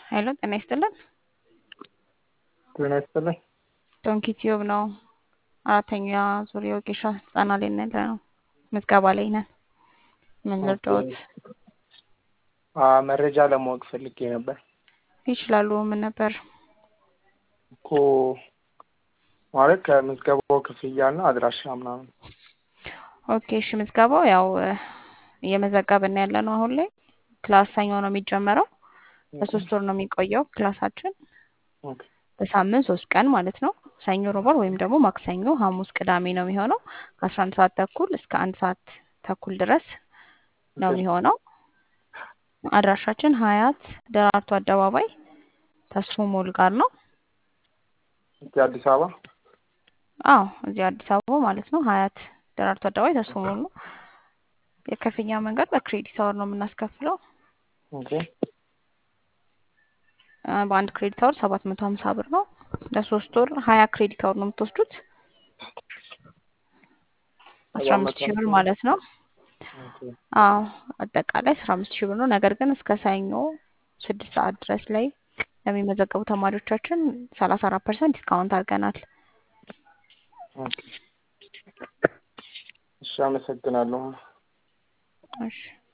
ሄሎ ጤና ይስጥልን። ጤና ይስጥልኝ። ዶንኪ ቲዩብ ነው። አራተኛ ዙር የወጌሻ ስልጠና ላይ ነን ያለ ነው። ምዝገባ ላይ ነን። ምን ልርዳዎት? አ መረጃ ለማወቅ ፈልጌ ነበር ይችላሉ። ምን ነበር? እኮ ማለት ከምዝገባው ክፍያና አድራሻ ምናምን። ኦኬ እሺ። ምዝገባው ያው እየመዘገብን ያለ ነው። አሁን ላይ ክላስ ሰኞ ነው የሚጀመረው። ለሶስት ወር ነው የሚቆየው ክላሳችን ኦኬ በሳምንት ሶስት ቀን ማለት ነው። ሰኞ፣ ሮባር ወይም ደግሞ ማክሰኞ፣ ሐሙስ፣ ቅዳሜ ነው የሚሆነው ከአስራ አንድ ሰዓት ተኩል እስከ አንድ ሰዓት ተኩል ድረስ ነው የሚሆነው። አድራሻችን ሀያት ደራርቱ አደባባይ ተስፎ ሞል ጋር ነው። እዚህ አዲስ አበባ አዎ እዚህ አዲስ አበባ ማለት ነው። ሀያት ደራርቱ አደባባይ ተስፎ ሞል ነው። የክፍያ መንገድ በክሬዲት አወር ነው የምናስከፍለው። ኦኬ አ፣ በአንድ ክሬዲት አወር ሰባት መቶ ሀምሳ ብር ነው። ለሶስት ወር ሀያ ክሬዲት አወር ነው የምትወስዱት አስራ አምስት ሺህ ብር ማለት ነው። ኦኬ አዎ አጠቃላይ አስራ አምስት ሺህ ብር ነው። ነገር ግን እስከ ሰኞ ስድስት ሰዓት ድረስ ላይ ለሚመዘገቡ ተማሪዎቻችን ሰላሳ አራት ፐርሰንት ዲስካውንት አድርገናል። ኦኬ እሺ፣ አመሰግናለሁ። እሺ